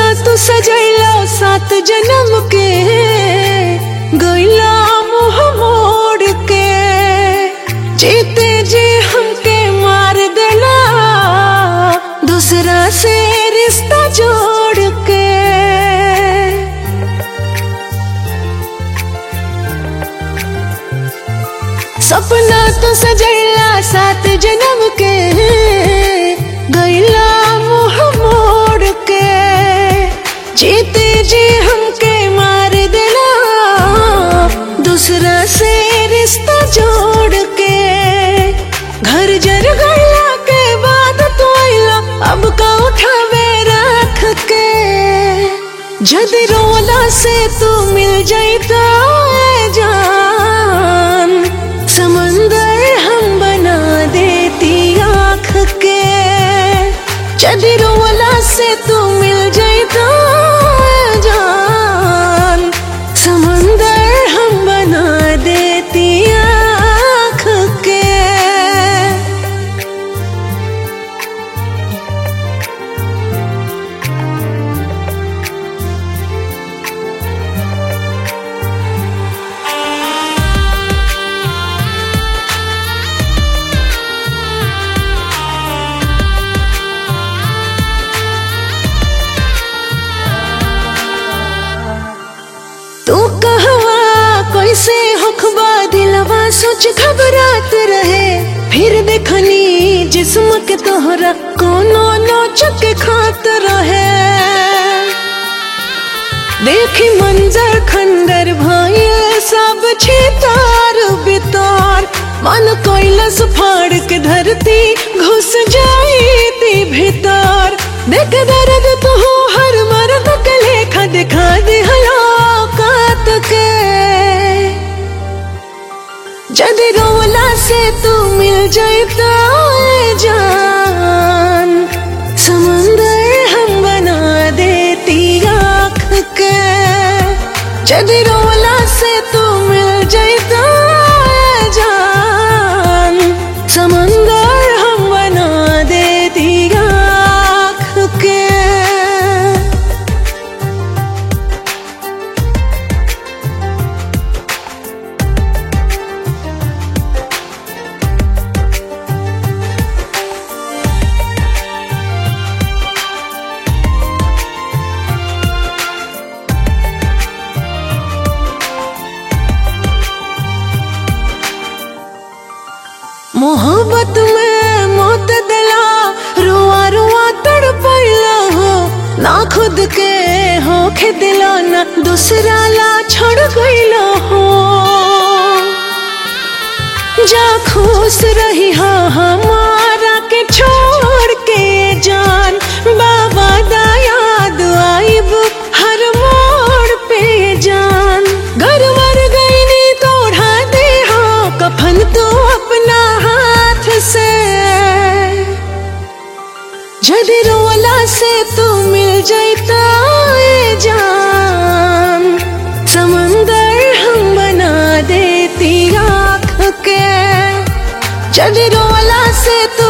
तू सजैला सात जन्म के गैला मुँह मोड़ के जीते जी हमके मार देला दूसरा से रिश्ता जोड़ के सपना तो सजैला सात जन्म के गैला मुँह मोड़ के जीते जी हमके मार देला दूसरा से रिश्ता जोड़ के घर जर गैला के बाद तो आइला अब का उठावे रख के जदि रोला से तू मिल जाता जान समंदर हम बना देती आँख के जदि रोला से तू मिल जाता जान समंदर हम बना देती आँख के तू कहवा कैसे होखबा दिलवा सोच घबरात रहे फिर देखनी जिस्म के तोहरा कोनो नोच के खात रहे देखी मंजर खंडर भाई सब छितार बितार मन कैलस फाड़ के धरती घुस जाई ती भीतर देख दर्द तू हर मर्द के लेखा दिखा दे हलाकत के जदि रोला से तू मिल जाता जान समंदर हम बना देती आँख के जदि रोला से तू मिल जाता जान समंदर हम बना देती आँख के मोहब्बत में मौत दिला रुआ रुआ तड़पैला हो ना खुद के हो के दिला ना दूसरा ला छोड़ गईला हो जा खुश रही हा हमारा के छोड़ के जान बाबा दा याद आइब हर मोड़ पे जान घर मर गई नी तोड़ा दे हो कफन तो अपना हाथ से जदि रोला से तू मिल जाता जान समंदर हम बना देती आँख के जदि रोला से तू